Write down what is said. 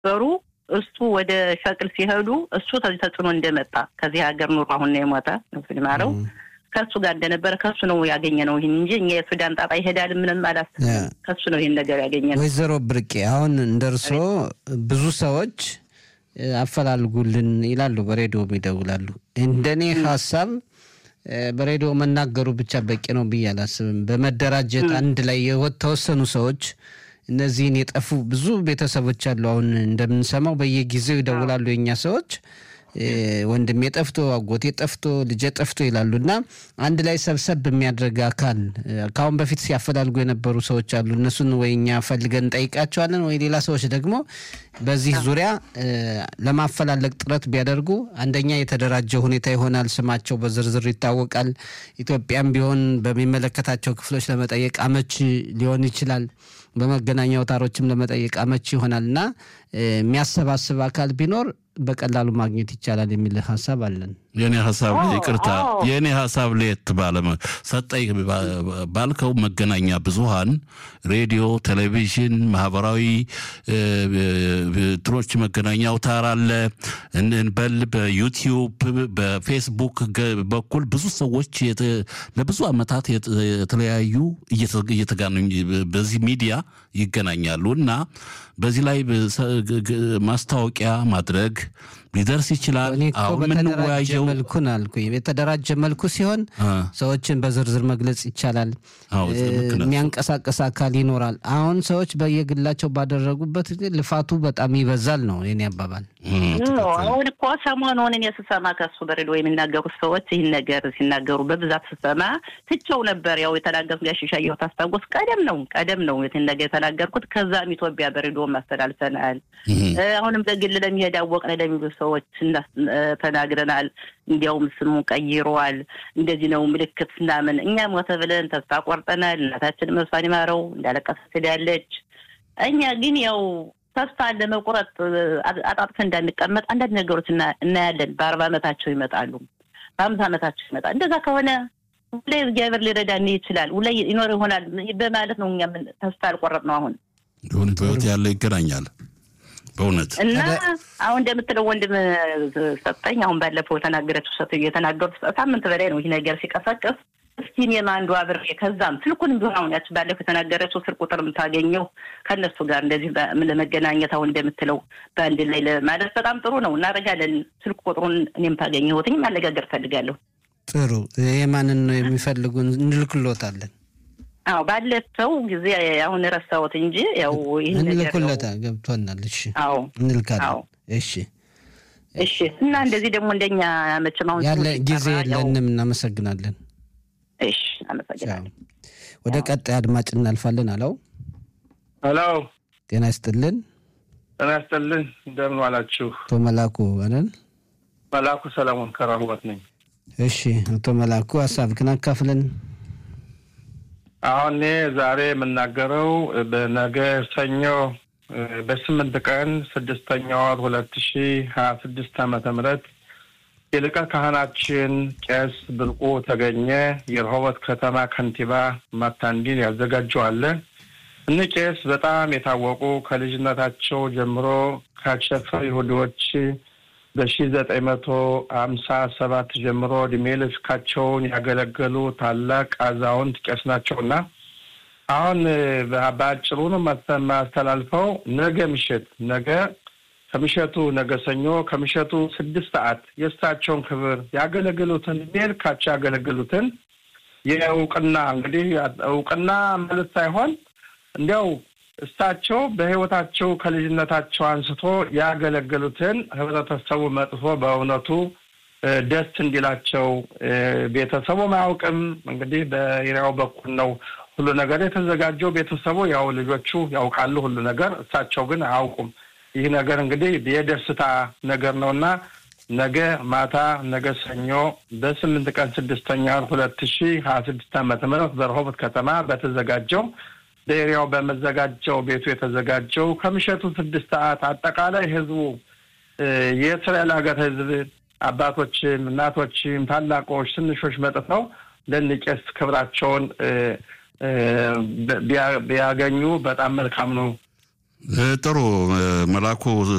በሩ እሱ ወደ ሸቅል ሲሄዱ እሱ ከዚህ ተጽዕኖ እንደመጣ ከዚህ ሀገር ኑሮ አሁን ነው የሞተ ነፍሱን ይማረው ከእሱ ጋር እንደነበረ ከእሱ ነው ያገኘ ነው ይህን እንጂ እኛ የሱዳን ጣጣ ይሄዳል ምንም አላስብም። ከእሱ ነው ይህን ነገር ያገኘ ነው። ወይዘሮ ብርቄ አሁን እንደ እርሶ ብዙ ሰዎች አፈላልጉልን ይላሉ፣ በሬዲዮም ይደውላሉ። እንደኔ ሀሳብ በሬዲዮ መናገሩ ብቻ በቂ ነው ብዬ አላስብም። በመደራጀት አንድ ላይ የተወሰኑ ሰዎች እነዚህን የጠፉ ብዙ ቤተሰቦች አሉ። አሁን እንደምንሰማው በየጊዜው ይደውላሉ የኛ ሰዎች ወንድሜ ጠፍቶ አጎቴ ጠፍቶ ልጄ ጠፍቶ ይላሉ እና አንድ ላይ ሰብሰብ የሚያደርግ አካል ከአሁን በፊት ሲያፈላልጉ የነበሩ ሰዎች አሉ። እነሱን ወይ እኛ ፈልገን እንጠይቃቸዋለን ወይ ሌላ ሰዎች ደግሞ በዚህ ዙሪያ ለማፈላለግ ጥረት ቢያደርጉ አንደኛ የተደራጀ ሁኔታ ይሆናል። ስማቸው በዝርዝር ይታወቃል። ኢትዮጵያም ቢሆን በሚመለከታቸው ክፍሎች ለመጠየቅ አመች ሊሆን ይችላል። በመገናኛ አውታሮችም ለመጠየቅ አመች ይሆናል እና የሚያሰባስብ አካል ቢኖር በቀላሉ ማግኘት ይቻላል የሚል ሀሳብ አለን። የኔ ሀሳብ ይቅርታ፣ የኔ ሀሳብ ለየት ባለ ሰጠኝ ባልከው መገናኛ ብዙሃን ሬዲዮ፣ ቴሌቪዥን፣ ማህበራዊ ትኖች መገናኛ አውታር አለ እንበል በዩቲዩብ በፌስቡክ በኩል ብዙ ሰዎች ለብዙ ዓመታት የተለያዩ እየተጋነኙ በዚህ ሚዲያ ይገናኛሉ እና በዚህ ላይ ማስታወቂያ ማድረግ ሊደርስ ይችላል። አሁን የምንወያየው መልኩን አልኩ የተደራጀ መልኩ ሲሆን ሰዎችን በዝርዝር መግለጽ ይቻላል። የሚያንቀሳቀስ አካል ይኖራል። አሁን ሰዎች በየግላቸው ባደረጉበት ልፋቱ በጣም ይበዛል ነው የኔ አባባል። አሁን እኮ ሰሞኑን እኔ ስሰማ ከሱ በሬዲዮ የሚናገሩት ሰዎች ይህን ነገር ሲናገሩ በብዛት ስሰማ ትቸው ነበር። ያው የተናገሩት ጋር ሽሻየሁ ታስታውስ ቀደም ነው ቀደም ነው ይህን ነገር የተናገርኩት። ከዛም ኢትዮጵያ በሬዲዮ ማስተላልፈናል። አሁንም በግል ለሚሄድ አወቅነ ለሚሉ ሰዎች ተናግረናል። እንዲያውም ስሙ ቀይሯል። እንደዚህ ነው ምልክት ምናምን እኛ ሞተ ብለን ተስፋ ቆርጠናል። እናታችን መሷን ይማረው እንዳለቀሰች ሄዳለች። እኛ ግን ያው ተስፋ ለመቁረጥ አጣጥፈን እንዳንቀመጥ አንዳንድ ነገሮች እናያለን። በአርባ ዓመታቸው ይመጣሉ፣ በአምሳ ዓመታቸው ይመጣል። እንደዛ ከሆነ ሁሌ እግዚአብሔር ሊረዳን ይችላል፣ ሁሌ ይኖር ይሆናል በማለት ነው እኛ ተስፋ ያልቆረጥ ነው። አሁን ይሁን በህይወት ያለ ይገናኛል በእውነት እና አሁን እንደምትለው ወንድም ሰጠኝ አሁን ባለፈው የተናገረችው ሰት የተናገሩት ሳምንት በላይ ነው ይህ ነገር ሲቀሰቅስ እስኪ እኔም አንዱ አብሬ ከዛም ስልኩን ቢሆን አሁን ያች ባለፈው የተናገረችው ስልክ ቁጥር የምታገኘው ከእነሱ ጋር እንደዚህ ለመገናኘት አሁን እንደምትለው በአንድ ላይ ማለት በጣም ጥሩ ነው። እናደርጋለን። ስልክ ቁጥሩን እኔም ታገኘሁትኝ ማነጋገር ፈልጋለሁ። ጥሩ የማንን ነው የሚፈልጉ? እንልክሎታለን። አዎ ባለፈው ጊዜ አሁን ረሳሁት እንጂ ያው ይህን እንልኩለታ ገብቶናል። እሺ አዎ እንልካለን። እሺ እሺ። እና እንደዚህ ደግሞ እንደኛ መቼም አሁን ያለ ጊዜ የለንም። እናመሰግናለን። እሺ አመሰግናለሁ። ወደ ቀጣይ አድማጭ እናልፋለን። አለው ሄሎ፣ ጤና ይስጥልን። ጤና ይስጥልን። እንደምን ዋላችሁ? አቶ መላኩ አለን። መላኩ ሰለሞን ከራሁበት ነኝ። እሺ አቶ መላኩ ሀሳብህን አካፍለን። አሁን እኔ ዛሬ የምናገረው በነገ ሰኞ በስምንት ቀን ስድስተኛ ወር ሁለት ሺ ሀያ ስድስት ዓመተ ምህረት የሊቀ ካህናችን ቄስ ብርቁ ተገኘ የረሆቦት ከተማ ከንቲባ ማታንዲን ያዘጋጀዋለ። እኒህ ቄስ በጣም የታወቁ ከልጅነታቸው ጀምሮ ካቸፈ ይሁዲዎች በሺ ዘጠኝ መቶ ሀምሳ ሰባት ጀምሮ እድሜ ልካቸውን ያገለገሉ ታላቅ አዛውንት ቄስ ናቸውና አሁን በአጭሩ ነው ማስተላልፈው ነገ ምሽት ነገ ከምሸቱ ነገ ሰኞ ከምሸቱ ስድስት ሰዓት የእሳቸውን ክብር ያገለግሉትን እድሜ ልካቸው ያገለግሉትን የእውቅና እንግዲህ እውቅና ማለት ሳይሆን እንዲያው እሳቸው በሕይወታቸው ከልጅነታቸው አንስቶ ያገለገሉትን ህብረተሰቡ መጥፎ በእውነቱ ደስ እንዲላቸው ቤተሰቡም አያውቅም። እንግዲህ በኤሪያው በኩል ነው ሁሉ ነገር የተዘጋጀው። ቤተሰቡ ያው ልጆቹ ያውቃሉ ሁሉ ነገር፣ እሳቸው ግን አያውቁም። ይህ ነገር እንግዲህ የደስታ ነገር ነው እና ነገ ማታ ነገ ሰኞ በስምንት ቀን ስድስተኛ ሁለት ሺ ሀያ ስድስት ዓመተ ምህረት በረሆቦት ከተማ በተዘጋጀው በኤሪያው በመዘጋጀው ቤቱ የተዘጋጀው ከምሸቱ ስድስት ሰዓት አጠቃላይ ህዝቡ የእስራኤል ሀገር ህዝብ አባቶችም፣ እናቶችም፣ ታላቆች፣ ትንሾች መጥተው ለንቄስ ክብራቸውን ቢያገኙ በጣም መልካም ነው ጥሩ መላኩ